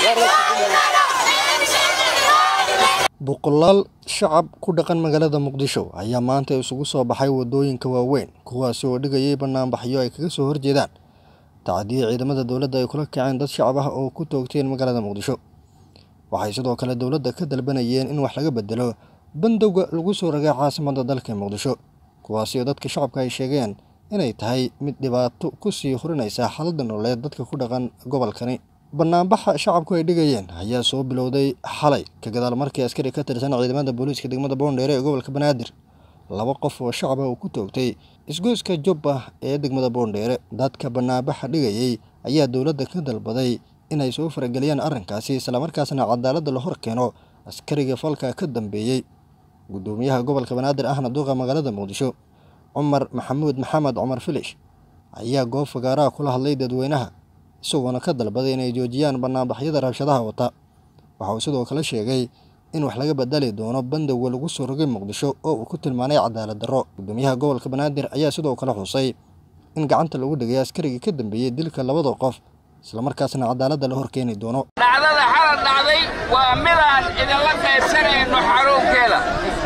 boqolaal shacab ku dhaqan magaalada muqdisho ayaa maanta isugu soo baxay wadooyinka waaweyn kuwaasi oo dhigayay banaanbaxyo ay kaga soo horjeedaan tacadiya ciidamada dowladda ay kula kaceen dad shacab ah oo ku toogteen magaalada muqdisho waxay sidoo kale dowladda ka dalbanayeen in wax laga bedelo bandowga lagu soo ragay caasimadda dalka muqdisho kuwaasi oo dadka shacabka ay sheegeen inay tahay mid dhibaato ku sii hurinaysa xaaladda nololeed dadka ku dhaqan gobolkani banaanbaxa shacabku ay dhigayeen ayaa soo bilowday xalay ka gadaal markii askari ka tirsan ciidamada booliiska degmada boondheere ee gobolka banaadir laba qof oo shacab ah uu ku toogtay isgoyska jubba ee degmada boondheere dadka banaanbaxa dhigayay ayaa dowladda ka dalbaday inay soo farageliyaan arrinkaasi islamarkaasna cadaaladda la hor keeno askariga falka ka dambeeyey guddoomiyaha gobolka banaadir ahna duuqa magaalada muqdisho cumar maxamuud maxamed cumar filish ayaa goob fagaaraha kula hadlay dadweynaha isagoona ka dalbaday inay joojiyaan banaanbaxyada rabshadaha wata waxa uu sidoo kale sheegay in wax laga bedeli doono bandowga lagu soo rogay muqdisho oo uu ku tilmaanay cadaalad darro guddoomiyaha gobolka banaadir ayaa sidoo kale xusay in gacanta lagu dhigay askarigii ka dambeeyey dilka labada qof islamarkaasna cadaaladda la hor keeni doono dhacdada xalad dhacday waa midaan idinla qaybsanayno xaruunkeeda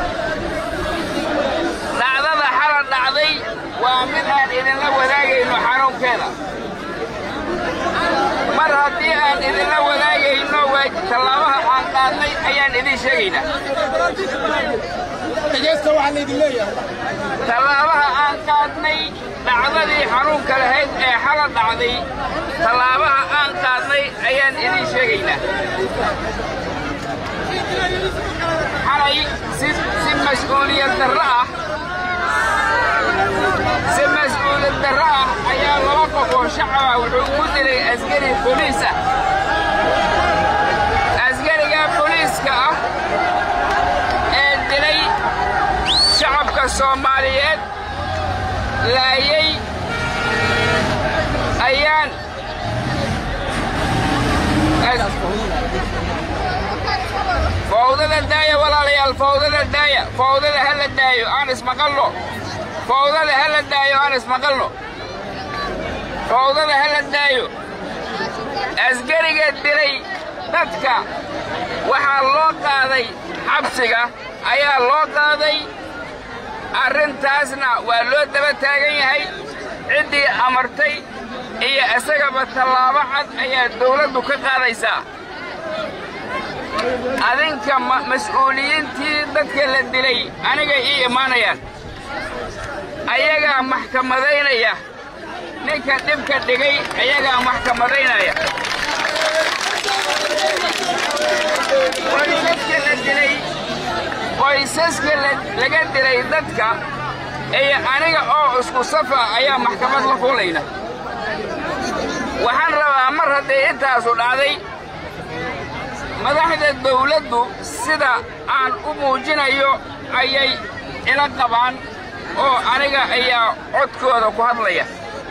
dhacdada xalad dhacday waa mid aan idinla wadaagayno xaruunkeeda mar haddii aan idinla wadaagayno waa tallaabaha aan qaadnay ayaan idin sheegaynaa tallaabaha aan qaadnay dhacdadii xanuunka lahayd ee xalad dhacday tallaabaha aan qaadnay ayaan idin sheegaynaa xalay si mas-uuliyad darro ah si mas-uuliyad darro ah ayaa laba qof oo shacaba wuxuu ku dilay askari boliis ah askariga boliiska ah ee dilay shacabka soomaaliyeed laayay ayaan fawdada daaya walaalayaal fawdada daaya fawdada ha la daayo aan ismaqalno fawdada ha la daayo aan ismaqalno fawdada ha la daayo askariga dilay dadka waxaa loo qaaday xabsiga ayaa loo qaaday arrintaasna waa loo daba taagan yahay ciddii amartay iyo isagaba tallaabo cad ayaa dawladdu ka qaadaysaa adinka mas-uuliyiintii dadka la dilay anigay ii imaanayaan ayagaa maxkamadaynaya ninka dhibka dhigay ayagaa maxkamadaynaya qoysaska la dilay qoysaska laga dilay dadka iyo aniga oo isku safa ayaa maxkamad la fuulayna waxaan rabaa mar hadday intaasu dhacday madaxda dawladdu sida aan u muujinayo ayay ila qabaan oo aniga ayaa codkooda ku hadlaya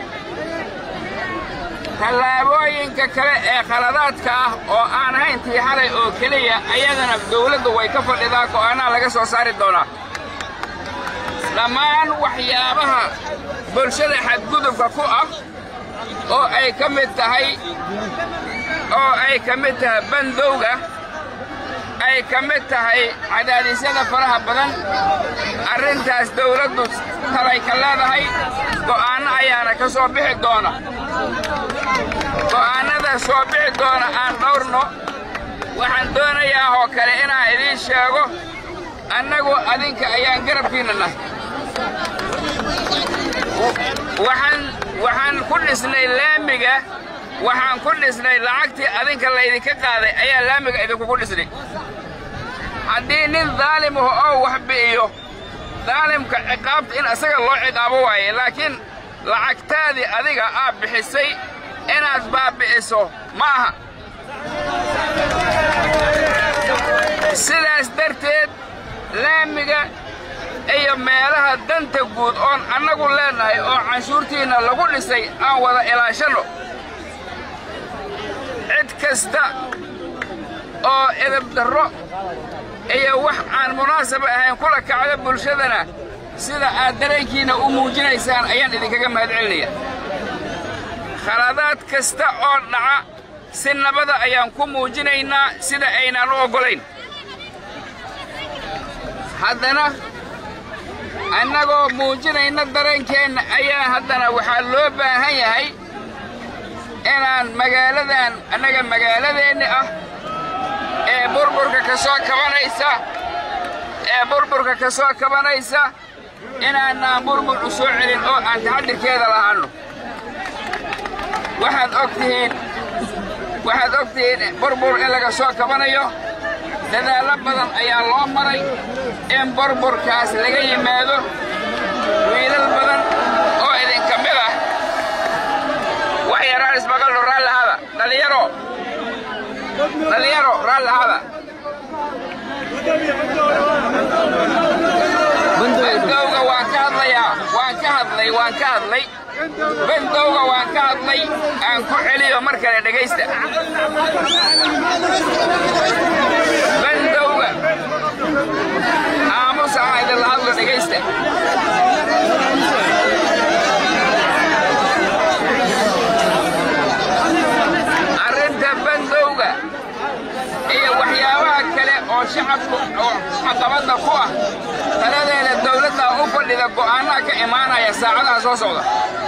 tallaabooyinka kale ee khaladaadka ah oo aan ahayn tii xalay oo keliya ayadana dawladdu way ka fadhidaa go'aanaa laga soo saari doonaa dhammaan waxyaabaha bulshada xadgudubka ku ah oo ay ka mid tahay oo ay ka mid tahay bandowga ay ka mid tahay cadaadisyada faraha badan arrintaas dawladdu talay ka leedahay go'aanno ayaana ka soo bixi doona go'aannada soo bixi doona aan dhawrno waxaan doonayaa oo kale inaan idiin sheego annagu adinka ayaan garabkiinna nahay waxaan ku dhisnay laamiga waxaan ku dhisnay lacagtii adinka laydinka qaaday ayaa laamiga idinkugu dhisnay haddii nin daalim ah oo wax bi'iyo daalimka ciqaabta in isaga loo ciqaabo waaye laakiin lacagtaadii adiga aad bixisay inaad baabbi'iso ma aha sidaas darteed laamiga iyo meelaha danta guud oon annagu leennahay oo canshuurtiinna lagu dhisay aan wada ilaashanno cid kasta oo edabdarro iyo wax aan munaasaba ahayn kula kacda bulshadana sida aad dareenkiinna u muujinaysaan ayaan idinkaga mahad celinaya khaladaad kasta oo dhaca si nabada ayaan ku muujinaynaa sida aynaan u oggolayn haddana annagoo muujinayna dareenkeenna ayaa haddana waxaa loo baahan yahay inaan magaaladan annaga magaaladeenni ah ee burburka ka soo kabanaysa ee burburka ka soo kabanaysa inaanaan burbur u soo celin oo aan taxadirkeeda lahaanno waxaad og tihiin waxaad og tihiin burbur in laga soo kabanayo dadaallo badan ayaa loo maray in burburkaas laga yimaado wiilal badan oo idinka mid ah wax yaraan ismaqalno raallahada dhallinyaro dhallinyaro raallahada bandowga waan ka hadlayaa waan ka hadlay waan ka hadlay bandowga waan ka hadlay aan ku celiyo mar kale dhegaysta bandowga aamus aan idinla hadlo dhegaysta arrinta bandowga iyo waxyaabaha kale oo shacabku oo caqabadda ku ah taladeeda dawladda u fadhida go'aanaha ka imaanaya saacadaha soo socda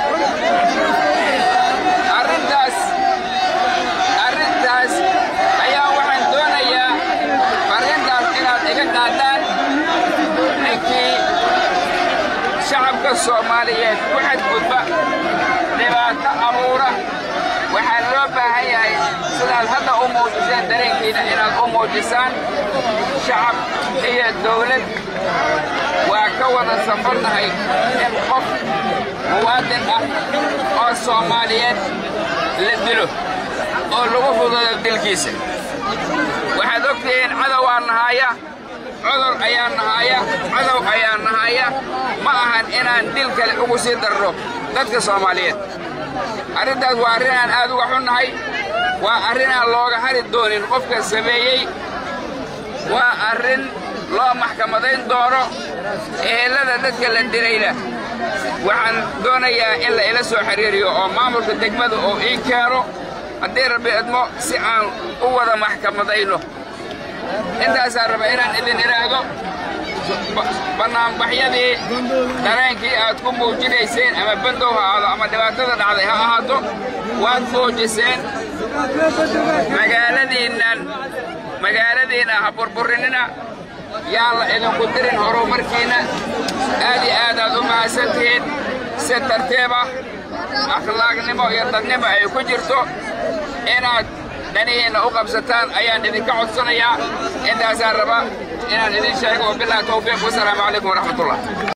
arrintaas arrintaas ayaa waxaan doonayaa arrintaas inaad iga qaadaan ninkii shacabka soomaaliyeed ku xadgudba dhibaato abuura waxaa loo baahan yahay sidaad hadda u muujiseen dareenkiina inaad u muujisaan shacab iyo dawlad waa ka wada safarnahay in qof muwaadin ah oo soomaaliyeed la dilo oo lagu fudado dilkiisa waxaad ogtihiin cadowaa nahaaya cudur ayaa nahaaya cadow ayaa nahaaya ma ahan inaan dil kale ugu sii darno dadka soomaaliyeed arrintaas waa arrin aan aad uga xunnahay waa arrin aan looga hari doonin qofka sameeyey waa arrin loo maxkamadayn doono ehelada dadka la dilayna waxaan doonayaa in la ila soo xiriiriyo oo maamulka degmada oo ii keeno haddii rabbi idmo si aan u wada maxkamadayno intaasaan raba inaan idin idhaahdo bannaanbaxyadii dareenkii aad ku muujinayseen ama bandow ha ahaado ama dhibaatada dhacday ha ahaato waad muujiseen magaaladiinnan magaaladiinna ha burburinina yaan la idinku dirin horumarkiinna aad iyo aad aad u mahadsan tihiin si tartiib ah akhlaaqnimo iyo dadnimo ay ku jirto inaad dhanihiinna u qabsataan ayaan idinka codsanayaa intaasaan raba inaan idin sheego wabilahi tawfiiq wasalaamu calaykum waraxmatullah